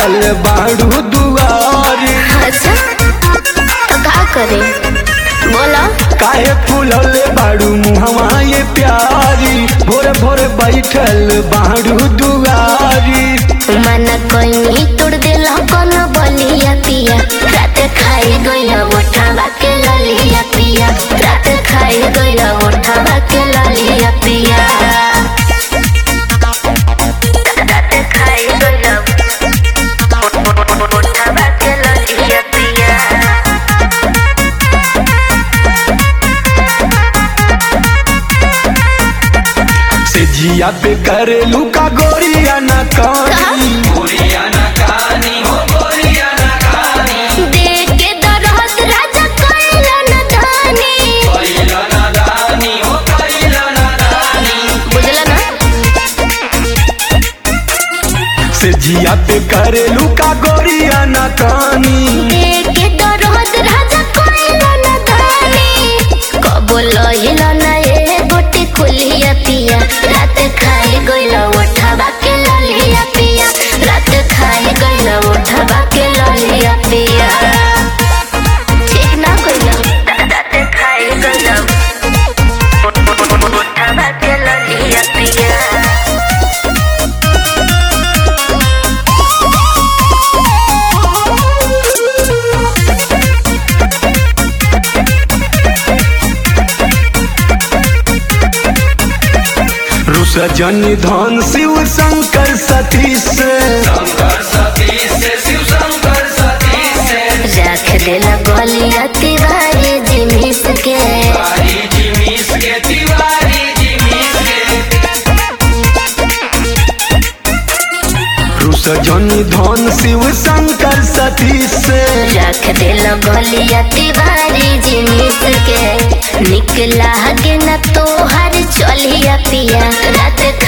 बैठल बाड़ू दुआरी अच्छा तो का करे बोलो काहे फूलले बाड़ू मुहवा ये प्यारी भोर भोर बैठल बाड़ू दुआरी मन कोई तोड़ दिला कौन बलिया पिया रात खाई गइला मोटा बाके ललिया पिया रात खाई गइला मोटा बाके ललिया पिया रात खाई गइला मोटा बाके ललिया पिया से जिया पे करेलू का गोरिया ना कानी देख के दरहत राजा कइला न धानी बुझला ना से जिया पे करेलू का गोरिया ना कानी देख के दरहत राजा कइला न धानी कबो लहिला ना ए गोटी खुलिया पिया रात खाई गइला उठा बाके ललिया पिया रात खाई गइला उठा बाके ललिया पिया ठीक ना कइला रात खाई गइला उठा बाके ललिया पिया रुस जन धन शिव शंकर सती से रख देला गलिया तिवारी जिमिस के रुस जन धन शिव शंकर सती से रख देला गलिया तिवारी जिमिस के निकला के न तो हर चलिया पिया रात